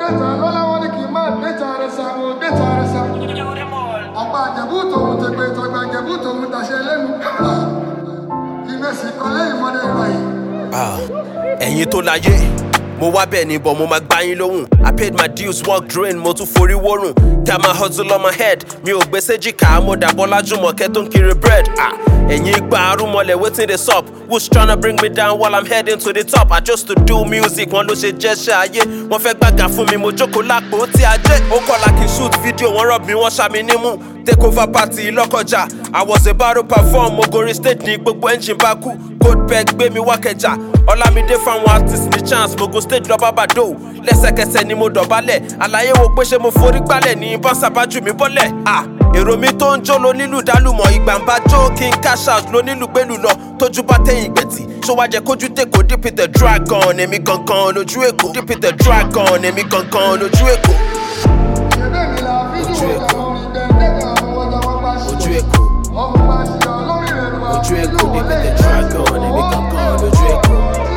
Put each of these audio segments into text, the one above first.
mẹ́ta lọ́láwọ́ ní kí n má déta rẹ̀ sa mo déta rẹ̀ sa. ọ̀pá àjẹ̀bú tòun ti pé tọgbà àjẹ̀bú tòun tàṣẹ lẹ́nu. ìmẹ̀sì kọ́lé ìmọ̀lẹ̀ ìrọ̀yìn. Ah, ẹ̀yin tó láyé mo wá bẹ́ẹ̀ ni bọ̀ mo máa gbá yín lóhùn i paid my dues work drain mo tún forí wórùn ká máa hustle on my head mi ò gbé séjìká mo dàbọ̀ lájúmọ̀kẹ́ tó ń kiri bread ah, ẹ̀yin gba arúmọlẹ̀ wetin dey sup who's tryna bring me down while i'm heading to the top i just to do music wọn ló ṣe jẹ́ṣẹ́ ayé wọ́n fẹ́ gbàgà fún mi mo jókòó lápò tí ajé ó kọ́ la kí n shoot video wọ́n rọ̀ mí wọ́n ṣá mi nímú take over party lọ́kọjà i was about to perform mo gorí stage ní gbogbo engine bá kú goldberg gbé mi wá kẹjà ọlámídé fáwọn artist ní chance mo go stage lọ bàbàdó lẹ́sẹ̀kẹsẹ̀ ni mo dọ̀bálẹ̀ àlàyé wo pé ṣé mo forí gbálẹ̀ ní bọ́nsà bá jù mí bọ́lẹ̀ ah èrò mi tó ń jó ló nílùú dálùmọ̀ ìgbà ń bá jó kí n cash out ló nílùú gbẹ́lú lọ tójú bá tẹ̀yìn gbẹ̀tì ṣó wá jẹ́ kójú tèkó deep in the dragon èmi gangan lójú èkó deep in the dragon èmi gangan lójú èkó ṣẹ̀bẹ̀ mi la fídíò ìjàmọ̀ orin gbẹ̀ndẹ́gà àwọn ọjà wọn bá ṣe. ojú èkó ọmọ bá ṣe ọ lórí rẹ̀ ló wà. ojú èkó deep in the dragon èmi gangan lójú èkó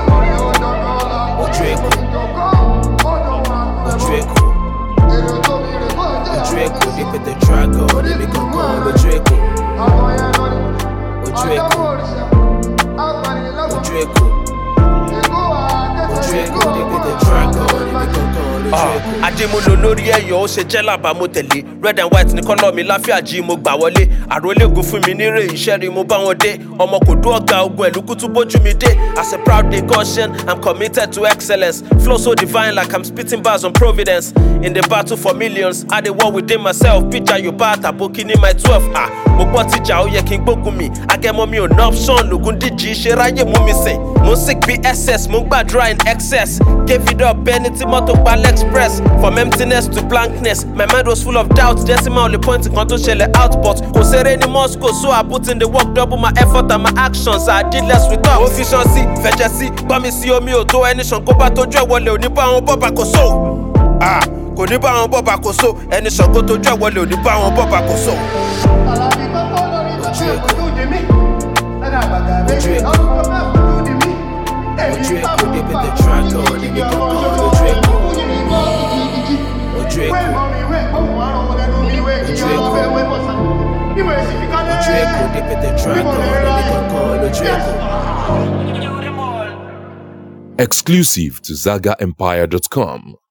ojú èkó ojú èkó ojú èkó deep in the dragon èmi gangan lójú èkó ojú èkó ojú èkó ojú èkó deep in the dragon èmi gangan lójú èkó. Adémúlò lórí ẹ̀yọ́ ó ṣe jẹ́ làbá mo tẹ̀lé red and white ní kọ́lọ́ mi láfíà jí mo gbà wọlé àrólégún fún mi nírè iṣẹ́ rí mo bá wọn dé ọmọ kò dún ọ̀gá ogun ẹ̀lú kútú bójú mi dé as a proud day Goshen I'm committed to excellence flow so divine like I'm spitting bars on providence in the battle for millions I dey war within myself píjà yorùbá àtàbókí ní my twelve ah mo gbọ́ tíjà ó yẹ kí n gbógun mi agẹmọ mi ò ná option lògùn díjì ṣe ráyè mú mi sìn mo sick bí ss mo ń gbàdúrà in excess gave it up ẹni tí mọ́tò pa express from emptiness to blankness my mind was full of doubt decimal only point kan tó ṣẹlẹ̀ output kò ṣeré ní moscow so i put in the work double my effort and my actions i did less with up. ó fi ṣan sí fẹ̀jẹ̀ sí gbọ́ mi sí omi ò tó ẹni ṣàn kó bá tójú ẹ̀ wọlé òní bá wọn bọ́ba kò so. Ah, kò ní bá wọn bọ́ba kò so ẹni ṣàn kó tójú ẹ̀ wọlé òní bá wọn bọ́ba kò so. ojú èkó ojú èkó ojú èkó débi the dragon èmi gangan lójú èkó ojú èkó ojú èkó débi the dragon èmi gangan lójú èkó. Exclusive to ZagaEmpire.com.